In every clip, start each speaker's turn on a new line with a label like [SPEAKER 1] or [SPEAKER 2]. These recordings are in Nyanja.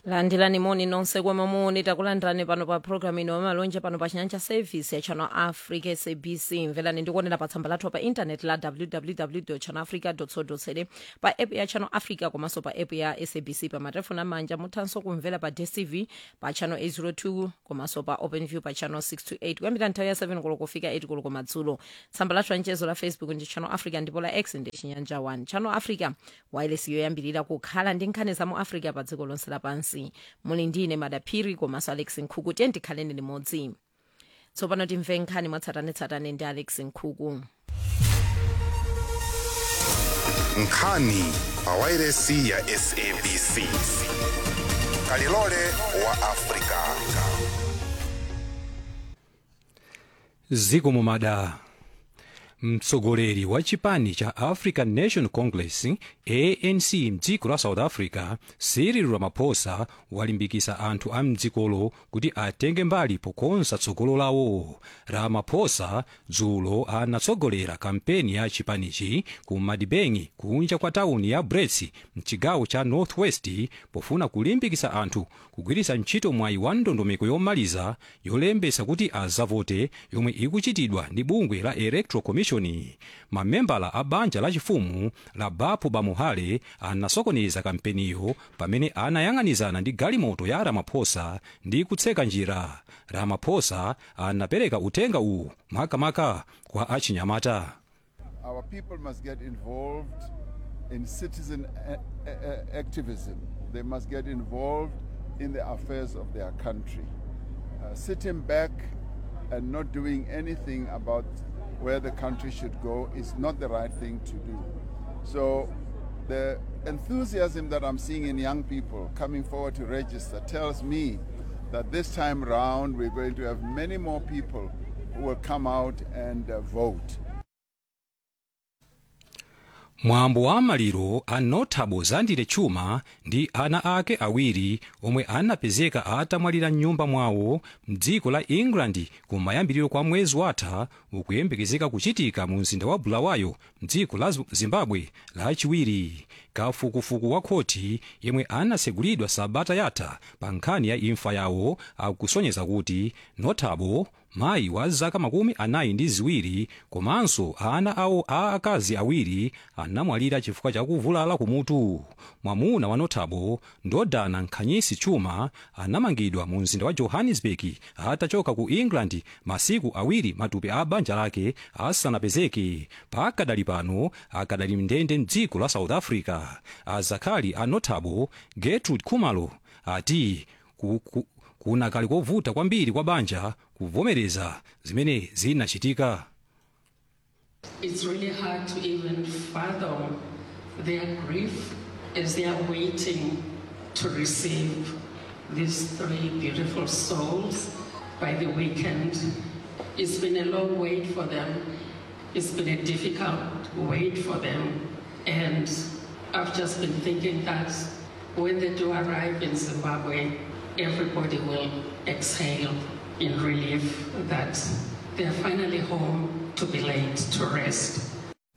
[SPEAKER 1] landirani moni nonse kwemwe muni takulandirani pano pa programu ino yamalonje pano pa chinyanja service ya channel africa sabc mverani ndikuonera pa tsamba lathu pa intanet la www channel africa co za pa app ya channel africa komanso pa app ya sabc pa matelefoni amanja muthanso kumvera pa dstv pa channel 802 komanso pa openview pa channel 628 kuyambira nthawi ya 7 koloko kufika 8 koloko madzulo tsamba lathu la mchezo la facebook ndi channel africa ndipo la x ndi chinyanja 1 channel africa wireless yoyambirira kukhala ndi nkhani za mu africa pa dziko lonse lapansi muli ndine madaphiri komanso alex nkhuku tiye ndikhaleni limodzi tsopano timve nkhani mwatsatanetsatane ndi alex nkhuku
[SPEAKER 2] nkhani pa wairesi ya sabc kalilole wa afrika
[SPEAKER 3] ziko mumada mtsogoleri wa chipani cha african national congress anc mdziko la south africa cyril ramaphosa walimbikitsa anthu a mdzikolo kuti atenge mbali pokonza tsogolo lawo ramaphosa dzulo anatsogolera kampeni ya chipanichi ku madibeng kunja kwa tawuni ya brits mchigawo cha northwest pofuna kulimbikitsa anthu kugwiritsa ntchito mwayi wa ndondomeko yomaliza yolembetsa kuti azavote yomwe ikuchitidwa ndi bungwe la electoral commission mamembala a banja lachifumu la bapo bamuhale anasokoneza kampeniyo pamene anayang'anizana ndi galimoto ya ramaphosa ndi kutseka njira ramaphosa anapereka uthenga uwu makamaka kwa achinyamata
[SPEAKER 4] Our people must get involved in citizen a- a- a- activism. They must get involved in the affairs of their country. Uh, sitting back and not doing anything about where the country should go is not the right thing to do. So, the enthusiasm that I'm seeing in young people coming forward to register tells me that this time round we're going to have many more people who will come out and uh, vote.
[SPEAKER 3] mwambo wa maliro a notable zandile chuma ndi ana ake awiri omwe anapezeka atamwalira mnyumba mwawo mdziko la england kumayambiriro kwa mwezi watha ukuyembekezeka kuchitika mu mzinda wa bulawayo mdziko la zimbabwe lachiwiri kafukufuku wa khoti yemwe anatsegulidwa sabata yatha pa nkhani ya imfa yawo akusonyeza kuti notable mayi wa zaka makumi anayi ndi ziwiri komanso ana awo a akazi awiri anamwalira chifukwa cha kuvulala kumutu mwamuna wa notable ndodana nkhanyisi chuma anamangidwa mu mzinda wa johannesburg atachoka ku england masiku awiri matupi a banja lake asanapezeke pakadali pano akadali mndende mdziko la south africa azakhali a notable gertrude khumalo ati ku, ku, kunakali kovuta kwambiri kwa banja kuvomereza zimene zinachitika
[SPEAKER 5] It's really hard to even fathom their grief as they are waiting to receive these three beautiful souls by the weekend. It's been a long wait for them. It's been a difficult wait for them. And I've just been thinking that when they do arrive in Zimbabwe, everybody will exhale in relief that they're finally home to be laid to rest.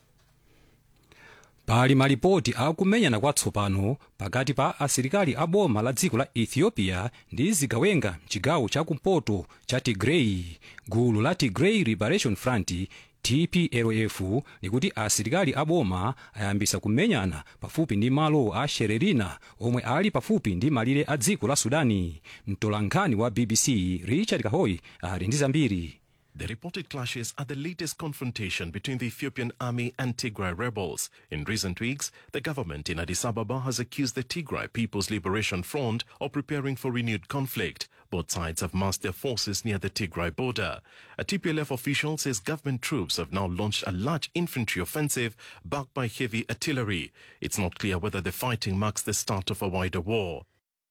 [SPEAKER 3] pali malipoti akumenyana kwatsopano pakati pa asilikali a boma la dziko la ethiopia ndi zigawenga mchigawo chakumpoto cha tigray gulu la tigray liberation front tplf likuti asilikali a boma ayambisa kumenyana pafupi ndi malo a shererina omwe ali pafupi ndi malire a dziko la sudani mtolankhani wa bbc richard kahoy ali ndi zambiri
[SPEAKER 6] The reported clashes are the latest confrontation between the Ethiopian army and Tigray rebels. In recent weeks, the government in Addis Ababa has accused the Tigray People's Liberation Front of preparing for renewed conflict. Both sides have massed their forces near the Tigray border. A TPLF official says government troops have now launched a large infantry offensive backed by heavy artillery. It's not clear whether the fighting marks the start of a wider war.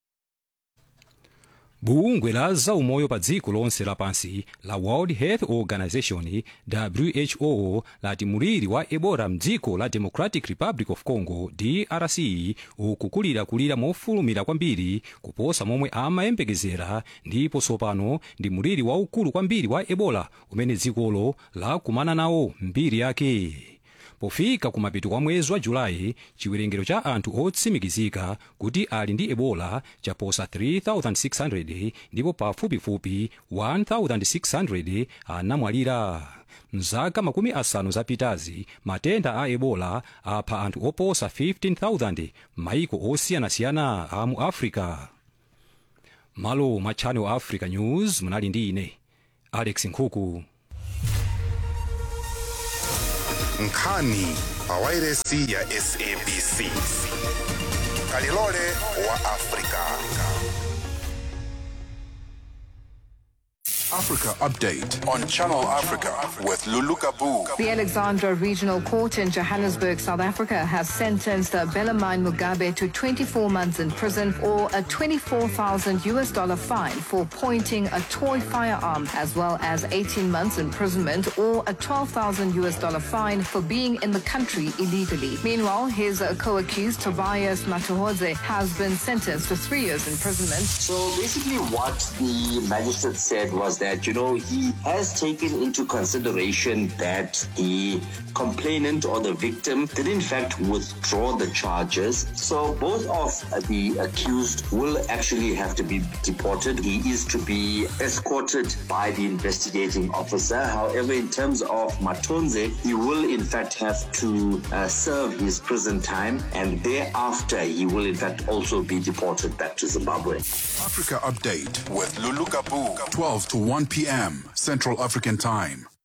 [SPEAKER 3] bungwe la zaumoyo pa dziko lonse lapansi la world health organization who lati muliri wa ebola mdziko la democratic republic of congo drc ukukulirakulira mofulumira kwambiri kuposa momwe amayembekezera ndipo tsopano ndi muliri waukulu kwambiri wa ebola umene dzikolo lakumana nawo mbiri yake pofika kumapeto kwa mwezi wa julayi chiwerengero cha anthu otsimikizika kuti ali ndi ebola chaposa 3600 ndipo pafupifupi 1600 anamwalira mzaka makumi asanu zapitazi matenda a ebola apha anthu oposa 15000 maiko osiyanasiyana a mu africa malo mwa channel africa news munali ndi ine alex nkhuku
[SPEAKER 2] nkhani pawairesi ya sabc kalilole wa afrika Africa Update on Channel Africa with Lulu Kabu.
[SPEAKER 7] The Alexandra Regional Court in Johannesburg, South Africa, has sentenced Belamine Mugabe to 24 months in prison or a 24,000 US dollar fine for pointing a toy firearm, as well as 18 months imprisonment or a 12,000 US dollar fine for being in the country illegally. Meanwhile, his uh, co-accused Tobias Matuhodze has been sentenced to three years imprisonment.
[SPEAKER 8] So basically, what the magistrate said was that, you know, he has taken into consideration that the complainant or the victim did in fact withdraw the charges. So both of the accused will actually have to be deported. He is to be escorted by the investigating officer. However, in terms of Matonze, he will in fact have to uh, serve his prison time and thereafter he will in fact also be deported back to Zimbabwe.
[SPEAKER 2] Africa Update with Lulu Kabu. 12 to 1 p.m. Central African Time.